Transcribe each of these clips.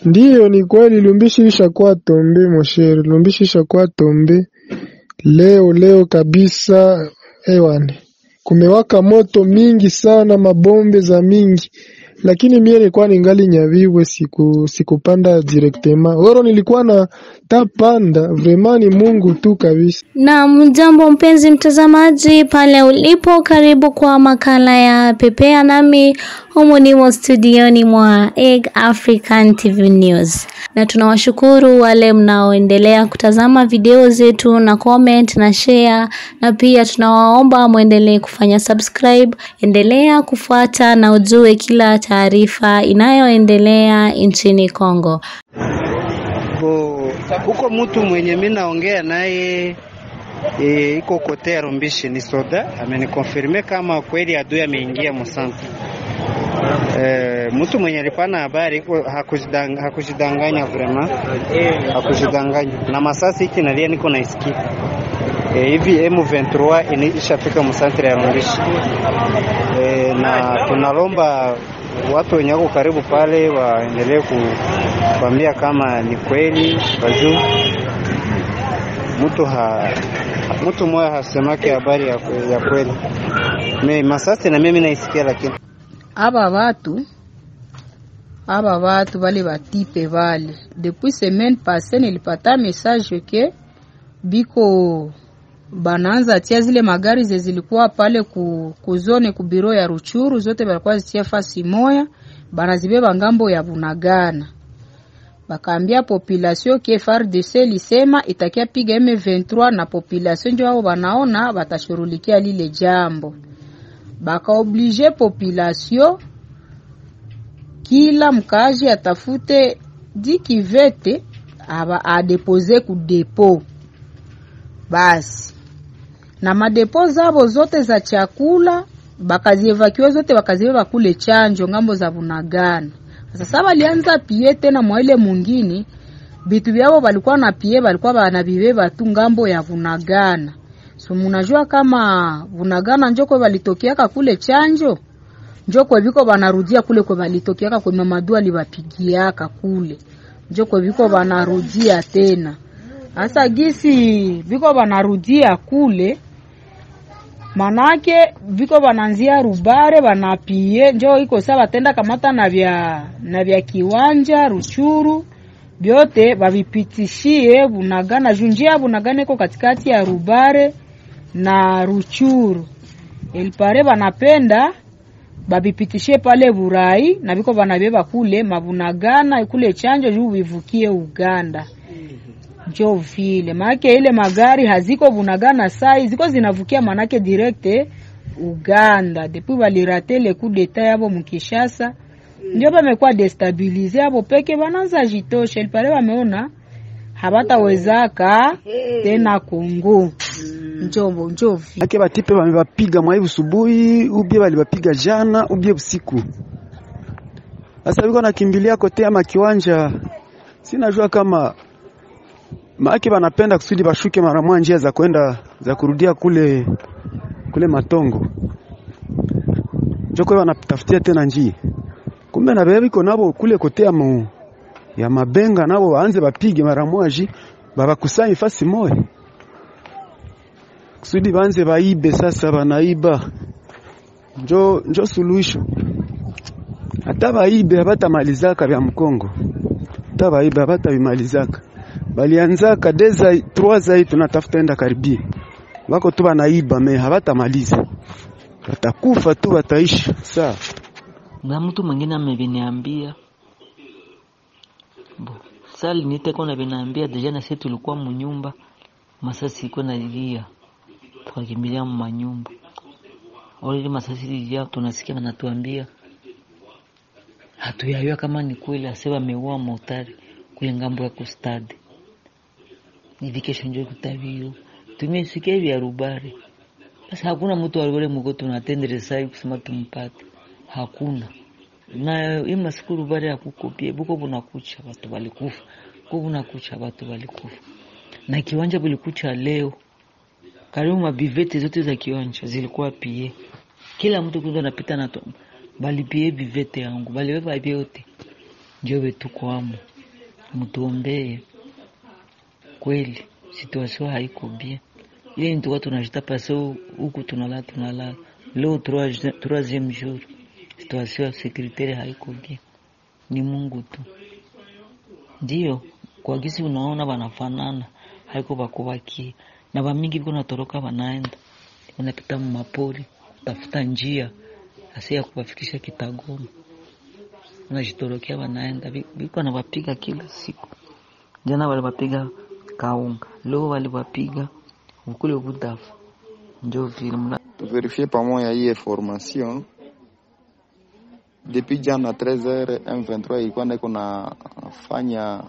Ndiyo, ni kweli Lumbishi ishakuwa tombe moshere, Lumbishi ishakuwa tombe leo leo kabisa. Ewane, kumewaka moto mingi sana, mabombe za mingi, lakini mie nilikuwa ningali Nyaviwe, siku sikupanda directement oro, nilikuwa na tapanda. Vraiment ni Mungu tu kabisa. Na mjambo mpenzi mtazamaji pale ulipo, karibu kwa makala ya Pepea nami humu nimo studioni mwa Egg African TV News, na tunawashukuru wale mnaoendelea kutazama video zetu na comment na share, na pia tunawaomba mwendelee kufanya subscribe. Endelea kufuata na ujue kila taarifa inayoendelea nchini Kongo. Bo, huko mtu mwenye mimi naongea naye e, iko kote ya Rumbishi ni soda amenikonfirme kama kweli adui ameingia Musanta. E, mtu mwenye alipana habari iko hakujidanganya, hakujidanganya vrema, hakujidanganya na masasi hiki nalia niko naisikia e, hivi M23 ini- ishafika Musanta ya Rumbishi e, na tunalomba watu wenye wako karibu pale waendelee kuambia kama ni kweli wajuu mtu ha mtu mmoja hasemake habari ya, kwe- ya kweli me masasi na mimi naisikia lakini aba batu aba batu bale batipe bale depuis semaine passée nilipata message ke biko banaanza tia zile magari ze zilikuwa pale ku, ku zone ku biro ya Ruchuru zote balikuwa zitia fasi moya banazibeba ngambo ya Bunagana bakaambia population ke FARDC lisema itakia piga M23 na population ndio wao banaona batashurulikia lile jambo bakaoblige population kila mkaji atafute dikivete aba adepose ku depo basi na madepo zabo zote za chakula bakazievakiwa zote bakazibeba kule chanjo ngambo za Bunagana. Sasa balianza pie tena mwa ile mungini bitu byabo balikuwa na pie balikuwa banabibeba tu ngambo ya Bunagana. So munajua kama Bunagana njoko balitokiaka kule chanjo njoko biko banarudia kule kwa balitokiaka kwa mamadu alibapigiaka kule njoko biko banarudia tena sasa gisi biko banarudia kule manake biko bananzia rubare banapie njo iko saa batenda kamata na vya na vya kiwanja ruchuru vyote bavipitishie bunagana junjia bunagana iko katikati ya rubare na ruchuru elipare banapenda babipitishie pale burai na biko banabeba kule mabunagana kule chanjo juu bivukie uganda njo vile maanake ile magari haziko bunagana sai ziko zinavukia manake direct Uganda depuis balirate le coup d'etat yabo mukishasa ndio bamekuwa destabilize yabo peke bananza jitosha ilipale bameona habatawezaka tena Kongo njombo njo vile ake batipe bamebapiga mwai busubuhi ubie balibapiga jana ubie usiku sasa biko nakimbilia kote ama kiwanja sinajua kama maake banapenda kusudi bashuke mara moja njia za kwenda za kurudia kule kule matongo njoko wanatafutia tena njia kumbe na bebe biko nabo kule kote ya, mu, ya mabenga nabo waanze bapige mara moja babakusanye fasi moja kusudi banze baibe sasa banaiba njo, njo suluhisho hata baibe habatamalizaka vya mkongo hata baibe habatabimalizaka balianzaka deza trois zai tunatafuta enda karibia wako tu banaiba me habatamaliza watakufa tu wataishi sawa na mtu mwingine ameviniambia bo sali niteko na vinaambia deja na sisi tulikuwa munyumba masasi iko nalia tukakimbilia manyumba already masasi lilia tunasikia wanatuambia hatuyajua kama ni kweli ase wameua motari kule ngambo ya kustadi hivi kesho njo kutabiro tumesikia vya rubare sasa hakuna mtu aliole mko tunatendere sai kusema tumpate hakuna na ima siku rubare yakukopie buko bunakucha watu walikufa ko bunakucha watu walikufa na kiwanja bulikucha leo karibu mabivete zote za kiwanja zilikuwa pie kila mtu kundo anapita na to- balipie bivete yangu balibeba vyote njobe tuko amo, mtuombee kweli, situation haiko bien. Ile nituka tunajita pase huku tunalala tunalala, leo trois- troisieme jour, situation securitaire haiko bien, ni Mungu tu ndio kwa gisi unaona wanafanana, haiko bakubakie na bamingi biko natoroka banaenda wanapita mumapori kutafuta njia hasa ya kuwafikisha Kitagoma, wanajitorokea wanaenda, Bi- biko nawapiga kila siku. Jana waliwapiga Kaunga, leo waliwapiga ukule Budafu, njo vile mna tuverifie pamoja hii information depuis jana 13h M23 ilikuwa ndiko nafanya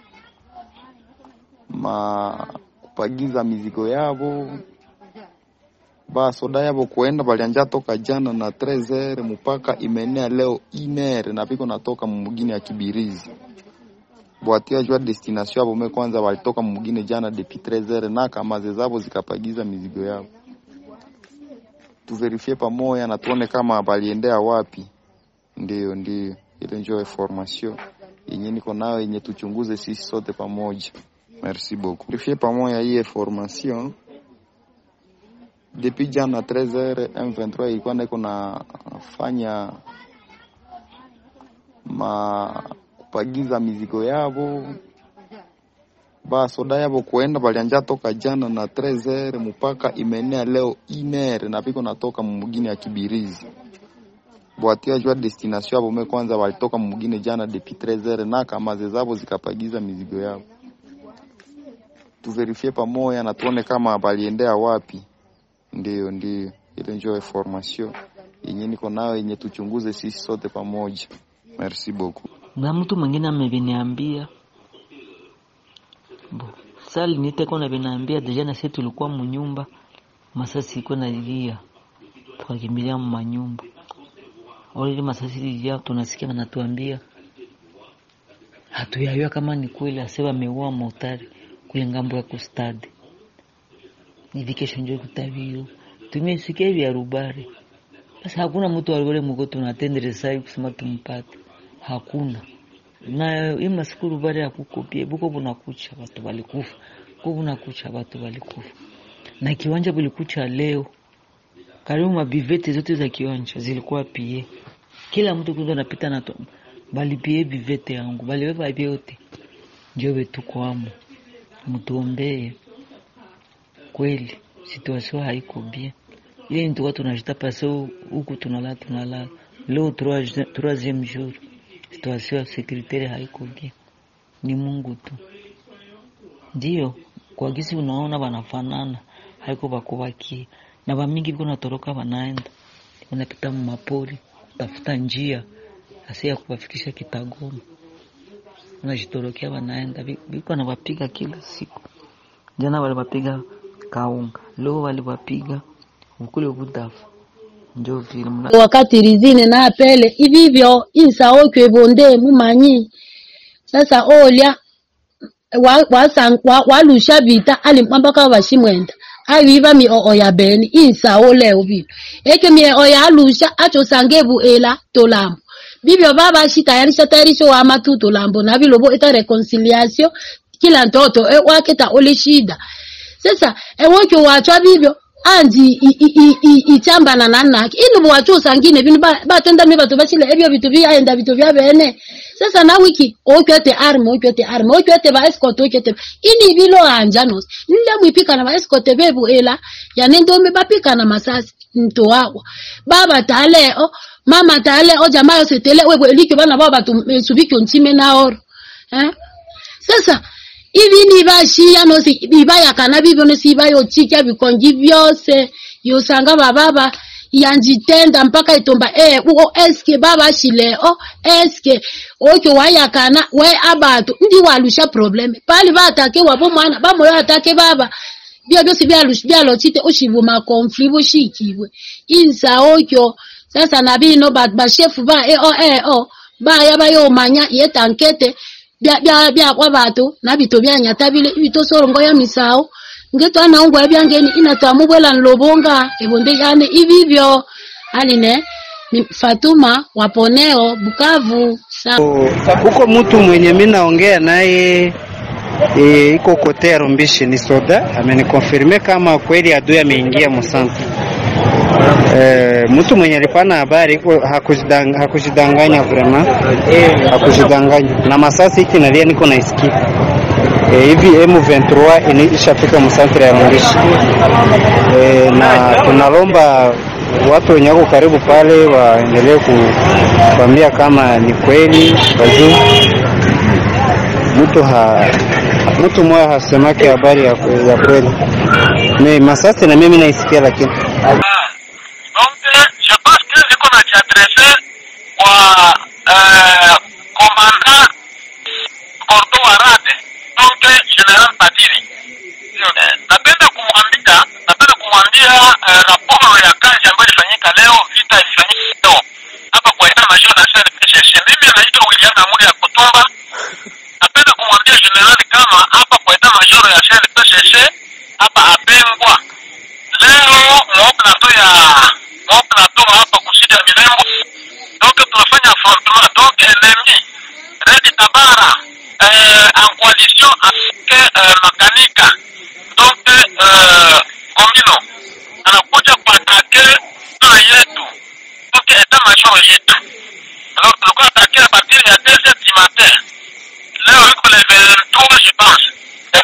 ma kupagiza mizigo yavo basoda yavo kuenda balianja toka jana na 13h mpaka imenea leo iner na piko natoka mumugini ya Kibirizi bwatia jua destination yavo me kwanza walitoka mumugini jana depuis 13h na kamaze zavo zikapagiza mizigo yavo tuverifie pamoja na tuone kama baliendea wapi. Ndio, ndio, ile ndio information yenye niko nayo yenye tuchunguze sisi sote pamoja. Merci beaucoup. Verifie pamoja hii information depuis jana 13h M23 ilikuwa ndiko nafanya ma kupagiza mizigo yavo basoda yavo kuenda balianja toka jana na 13h mpaka imenea leo iner na piko natoka mumugini ya Kibirizi bwatia jua destination yavo me kwanza walitoka mumugini jana depuis 13h na kamaze zavo zikapagiza mizigo yavo tuverifie pamoja na tuone kama baliendea wapi. Ndio, ndio, ile ndio information yenye niko nayo yenye tuchunguze sisi sote pamoja. Merci beaucoup. na mtu mwingine ameviniambia bo sali niteko na vinaambia deja na sisi tulikuwa munyumba masasi iko nalilia tukakimbilia mumanyumba olili masasi lilia tunasikia wanatuambia hatuyayua kama ni kweli ase wameua motari kule ngambo ya kustadi hivi kesho njo kutabio tumesikia vya rubari sasa hakuna mtu aliwele mugo tunatendere sai kusema tumpate hakuna na hii masiku rubari hakukopie buko bunakucha watu balikufa ko bunakucha watu balikufa na kiwanja bulikucha leo karibu mabivete zote za kiwanja zilikuwa pie kila mtu kundo anapita na to- balipie bivete yangu balibeba vyote njo betuko amo mtuombee kweli situation haiko bien ile nituka tunajita pase huku tunalala tunalala leo trois- troisieme jour situation securitaire haiko bien ni Mungu tu ndio kwa gisi unaona wanafanana haiko bakubakie na bamingi biko natoroka banaenda wanapita mumapori kutafuta njia hasa ya kuwafikisha Kitagoma wanajitorokea wanaenda Bi- biko nawapiga kila siku jana waliwapiga Kaunga leo waliwapiga ukule Budafu njo vile mna wakati rizine na apele ivivyo insa okyo ebonde mumanyi sasa olya wa- wasang- wa- walusha vita alimpambaka vashimwenda aviva mioyo ya beni insa oleo vilo eke mioyo ya alusha achosange vuela tolambo vivyo vavashi tayarisha tayarisho wama tu tolambo na vilovo ita reconciliation kila ntoto e waketa ole shida sasa ewokyo wachwa vivyo anzi i- i- i- i- ichambana na naki ili wachusa ngine vinu ba- batenda mi batu bachile ebyo vitu vyaenda vitu vya bene sasa na wiki okwete arme okwete arme okwete ba escort okwete ini vilo anja nos nile mwipika na ba escort bebu ela yanendo me bapika na masasi mto wawa baba taleo mama taleo jamaa yose tele wewe likyo bana baba batu eh, subikyo ntime na oro eh sasa ivi nivashiya nosi ivayakana vivyo nosi ivayochikya vikongi vyose yosanga vavava yanjitenda mpaka itomba e uo eske vavashileo eske okyo wayakana we abatu ndi walusha probleme pali vatake wavo mwana vamoyo atake vava vyo vyosi vyalush- vyalochite ushivuma konfli vushikibwe insa okyo sasa na vino ba- bashefu ba eo eo baya bayomanya yetankete bya bya byakwa batu na bito byanyata bile bitosorongo ya misao ngeto anaungwa ebyangeni inatwamubwela nlobonga ebonde yane ibibyo aline ni Fatuma Waponeo Bukavu huko mtu mwenye mi naongea naye e, iko kote ya Rumbishi ni soda amenikonfirme kama kweli adui ameingia Musanta. E, mtu mwenye alikuwa na habari iko hakujidang, hakujidanganya vrema hakujidanganya na masasi hiki nalia niko naisikia e, hivi M23 ini- ishafika Musantra ya Rumbishi e, na tunalomba watu wenye wako karibu pale waendelee kuambia kama ni kweli wajuu mtu ha mtu mmoja hasemake habari ya, ya kweli me masasi na mimi naisikia lakini Donc, je pense que niko na jiadrese kwa eh, commandant Cordo Warade, donc General Badiri. Eh, Napenda kumwambia napenda kumwambia eh, raporo ya kazi ambayo ilifanyika leo, vita ilifanyika leo hapa kwa ina major na SNPCC. Mimi naitwa William Amuri ya Kutumba. Napenda kumwambia general kama hapa kwa ina major ya SNPCC hapa Abengwa leo mo plateau ya mo plateau hapa kusida Milembo, donc tunafanya affrontement donc ennemi Red Tabara euh, en coalition avec euh, Makanika donc euh, Komino anakuja kuatake zona yetu donc eta major yetu alors tulikuwa atake a partir ya 2 heures du matin leo iko le 23 je pense le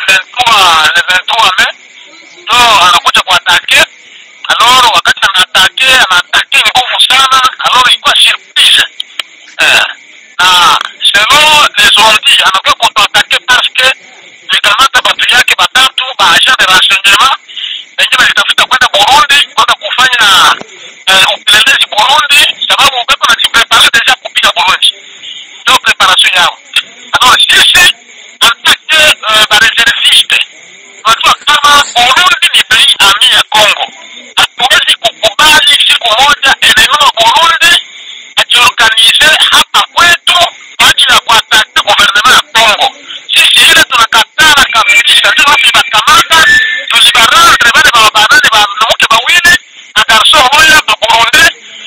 23 le 23 mai ndo anakuja kuatake alors wakati anaatake anaatake nguvu sana alors ilikuwa surprise eh, na selon les ondi anakuwa kutuatake parce que likamata batu yake batatu ba agent de renseignement wenye walitafuta kwenda Burundi kwenda kufanya eh, upelelezi Burundi sababu beko najiprepare deja kupiga Burundi ndio preparation yao alors sisi antake uh, bareserviste unajua kama Burundi ni pays ami ya Congo. Hatuwezi kukubali siku moja eneo la Burundi ajiorganize hapa kwetu kwa ajili ya kuataka gouvernement ya Congo. Sisi ile tunakatala kabisa, sisi tulibakamata tulibarandre bale babanane banuke bawili na garso moya ba Burundi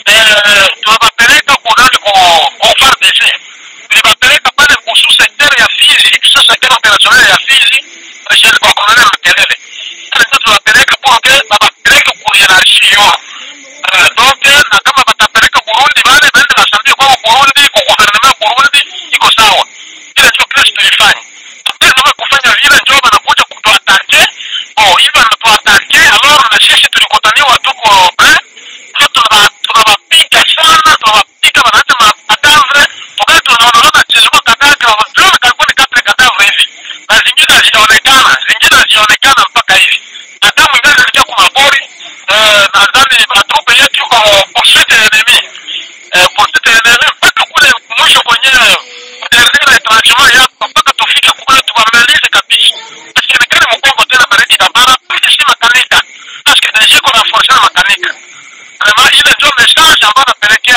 eh, tunabapeleka kunani ku ku FARDC tulibapeleka pale kuhusu sektere ya Fizi, sio sektere opérationnelle ya Fizi Michel kwa colonel Makelele. Sasa ndio tunawapeleka porque babapeleke ku hierarchie Uh, donc na kama batapeleka Burundi bale baende basambie kwa Burundi kwa gouvernement ya Burundi iko sawa. Ile ndio kile tulifanya. Tena wewe kufanya vile ndio banakuja kutuatake. Oh, hivi wanatuatake alors na sisi tulikutaniwa tuko eh ndio tunaba tunawapiga sana tunawapiga wanaacha makadavre wakati tunaona chezwa kadavre wanajua karibuni katre kadavre hivi na zingine hazionekana zingine hazionekana mpaka hivi na damu ingine zilikuwa kwa mabori eh, nadhani matrupe yetu yuko poursuite enemy eh, poursuite enemy mpaka kule mwisho kwenyewe dernier tranchement yako mpaka tufike kule tuwamalize kabisa asionekane mkongo tena baridi tabara sisi makanika parce que deja kuna force na makanika vraiment ile ndio message ambayo napelekea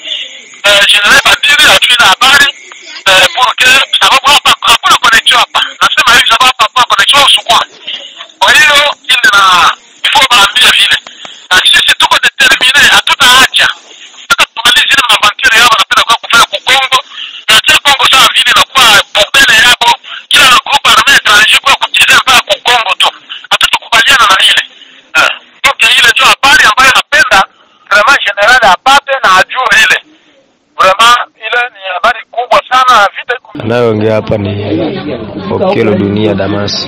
eh, general Badiri ajui na habari eh, pour que sababu hapa hakuna connection hapa nasema hivi sababu hapa hakuna connection usukuma kwa hiyo ile na ifo baambie vile na sisi tuko determine hatutaacha mpaka tumalize ile mabanture yao wanapenda kwa kufanya kukongo na sio kongo sawa vile inakuwa pembeni yako kila group armee étranger kwa kuchezea mpaka kukongo tu hatutakubaliana na ile eh, donc ile ndio habari ambayo napenda vraiment general apate na ajue ile vraiment ile ni habari kubwa sana vita iko Anayoongea hapa ni Okelo Dunia Damas.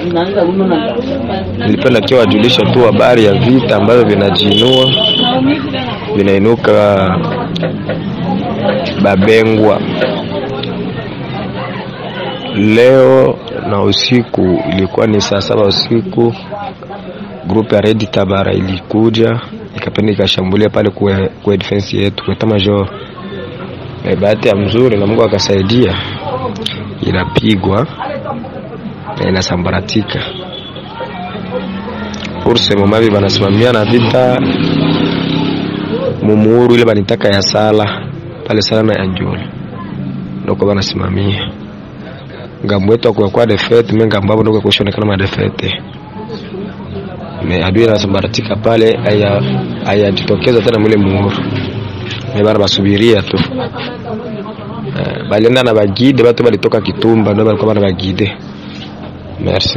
Nilipenda tu wajulisha tu habari ya vita ambavyo vinajiinua vinainuka Babengwa leo na usiku, ilikuwa ni saa saba usiku, grupu ya Red Tabara ilikuja ikapenda ikashambulia pale kwa, kwa defense yetu kwa major. Eh, bahati ya mzuri na Mungu akasaidia, inapigwa na inasambaratika. Urse Momavi banasimamia na vita mumuuru ile banitaka ya sala pale sala na ya njula ndoko banasimamia ngambo yetu akuyakuwa defete me ngambo abo ndoko kushonekana madefete me adui anasambaratika pale aya ayajitokeza tena mwile muuru me bana basubiria tu eh, balienda na bagide batu balitoka Kitumba ndio balikuwa na bagide merci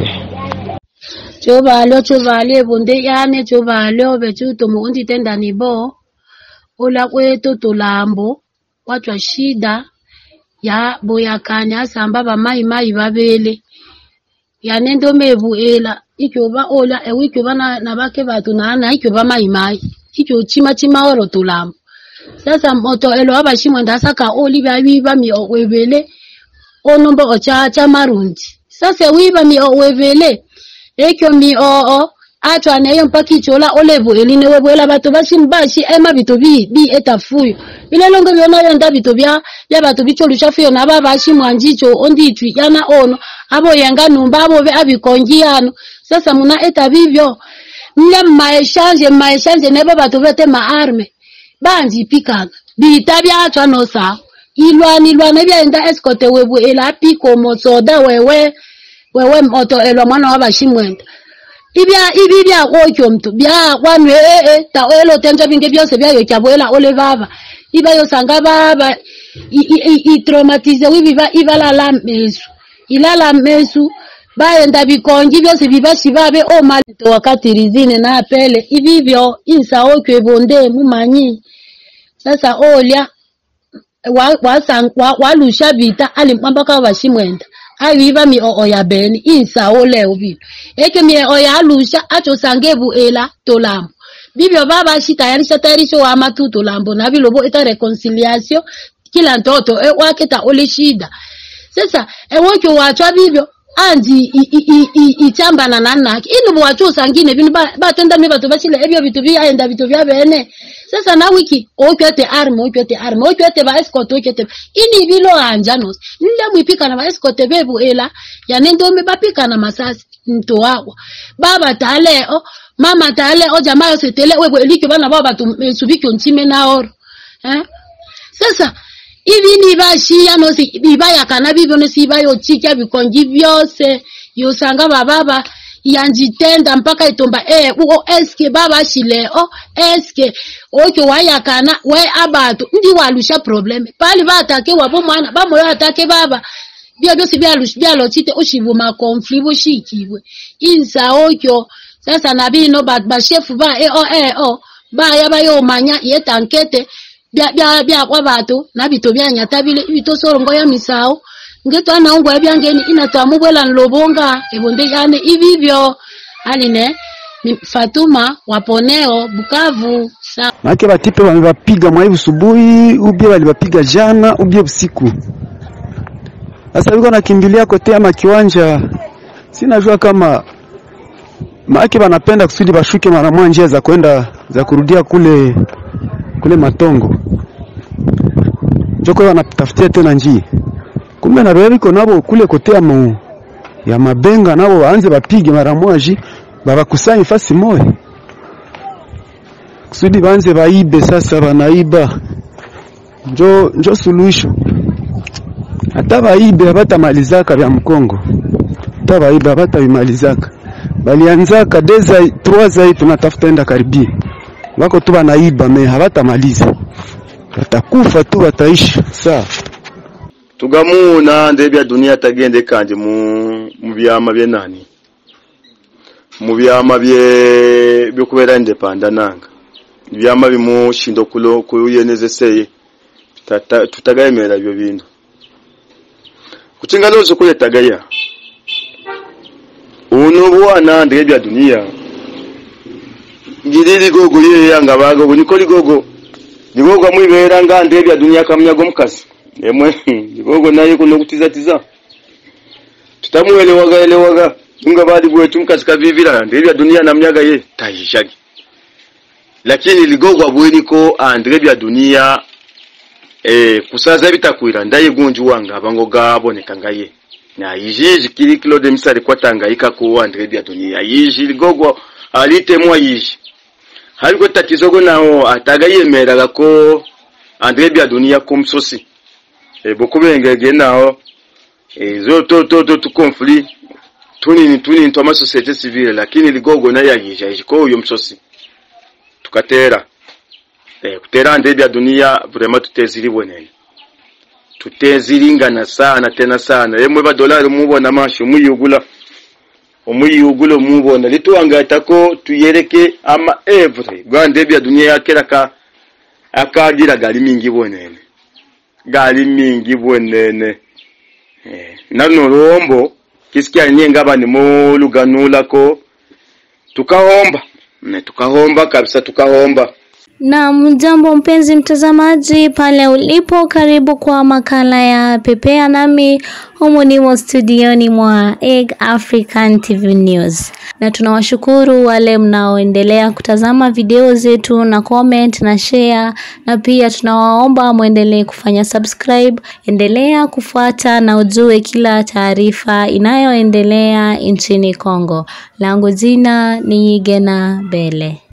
cho valio cho valie bunde yane cho valio vechu tumuundi tenda ni bo ola kwetu tulambo watwa shida ya boyakanya asamba bamayimayi babele yane ndo mevuela ikyoba ola ewe ikyoba na, na bake batu nana ikyoba mayimayi ikyo chima chima oro tulambo sasa moto elo abashimwenda saka oli byabiba mi owebele onombo ocha cha marundi sasa wiba mi owebele ekyo mi oo atwa neyo mpaka ichola olevu eline webwela bato bashim bashi ema bito bi bi etafuyo bilelongo byona yonda bito bya bya bato bicholusha fuyo naba bashi mwanjicho onditwi yana ono abo yenga numba abo be abikongiano sasa muna eta bibyo mle maeshanje maeshanje nebo bato bete maarme banji pikanga bita byatwa no sa ilwana ilwana byenda escote webu ela piko mosoda wewe wewe moto elwa mwana wa bashimwenda ibya ibi bya kokyo mtu bya kwanu eh eh ta elo tenja binge byose byayo kyabwela ole baba iba yo sanga baba i, i, i, i traumatize wibi ba ibala la mesu ilala mesu baenda bikongi byose bibashi babe o mali to wakati rizine na pele ibibyo insa okyo bonde mumanyi sasa olya wa wasang wa walusha bita alimpamba ka bashimwenda ayiba mi oo ya beni insa ole ubilo eke mi oo ya alusha acho sangebu ela tolambo bibyo baba shitayarisha tayarisho wa matu tolambo na bilobo ita reconciliation kila ntoto e waketa ole shida sasa ewokyo wachwa bibyo anji ichambana na nake ino bwacho sangine bino batenda mi batu bachile ebyo bitu byaenda bitu bya bene sasa na wiki okwete arme okwete arme okwete ba escort okwete ini bilo anja nos nile mwipika na ba escort bebu ela ya nendo me bapika na masasi mto wako baba tale o mama tale o jamaa yose tele webo elikyo bana baba tumesubiki ntime na oro eh sasa ibi nibashiya nosi bibayakana bibyo nosi bayochikya bikongi byose yosanga bababa yanjitenda mpaka itomba eh uo eske baba shileo eske okyo wayakana we abatu ndi walusha probleme pali batake wabo mwana bamoyo atake baba byo byose byalusha byalochite ushibuma konfli bushikibwe insa okyo sasa nabino bashefu ba eh o eh o baya bayomanya yetankete byakwa batu nabito byanyata bile bitosorongo ya misao ngeto anaungwa byangeni inatamubwela nlobonga ebonde yane ibibyo aline Fatuma waponeo Bukavu sa Maake batipe wamebapiga mwai usubuhi ubie walibapiga jana ubie usiku. Sasa biko nakimbilia kote ama kiwanja, sinajua kama maake banapenda kusudi bashuke mara moja njia za kwenda za kurudia kule kule Matongo njoko wanatafutia tena njia, kumbe na bebe biko nabo kule kote ya, mu, ya mabenga nabo waanze bapige mara moja babakusanye fasi moja kusudi banze baibe. Sasa banaiba njo, njo suluhisho. Hata baibe abatamalizaka vya Mkongo, hata baibe abatabimalizaka, balianzaka deza trois zai tunatafuta enda karibia wako tu banaiba me habatamaliza, batakufa tu bataishi sawa. tugamuna ndebya dunia tagende kanje mu mu byama bye nani mu byama bye byokubera indepanda nanga byama bimushindo kulo kuyenezeseye tutagayemera ibyo bintu kuchinga lozo kuyetagaya uno bwana ndebya dunia ngiri ligogo ye yanga bago buniko ligogo ligogo mwibera nga ndebya dunia kamnyago mukasi emwe ligogo naye kuno kutiza tiza tutamuelewaga elewaga nga bali bwetu mukasi kavivira ndebya dunia namnyaga ye tayishagi lakini ligogo abweniko andebya dunia eh kusaza bitakwira ndaye gunju wanga abango gaboneka ngaye na yiji kili kilo de misali kwatangayika ko andebya dunia yiji ligogo alitemwa yiji haliko tatizo go nawo atagayemeraga ko andre bya dunia ko msosi e bokubengege nawo e zo to to to to conflit tunini tunini to ma societe civile lakini ligogo na yagija ijiko uyo msosi tukatera e kutera andre bya dunia vraiment tuteziri bwenene tutezilingana sana tena sana yemwe badolari mubona masho muyugula omuyugula omubona lituwangatako tuyereke ama evre gwande bya dunia yakera ka akagira gali mingi bwenene gali mingi bwenene eh, nano rombo kisikia nienga bani muluganulako tukahomba ne tukahomba kabisa tukahomba Na mjambo mpenzi mtazamaji pale ulipo, karibu kwa makala ya Pepea nami humu nimo studioni mwa Egg African TV News, na tunawashukuru wale mnaoendelea kutazama video zetu na comment na share, na pia tunawaomba mwendelee kufanya subscribe. Endelea kufuata na ujue kila taarifa inayoendelea nchini Kongo. Langu jina ni Gena Bele.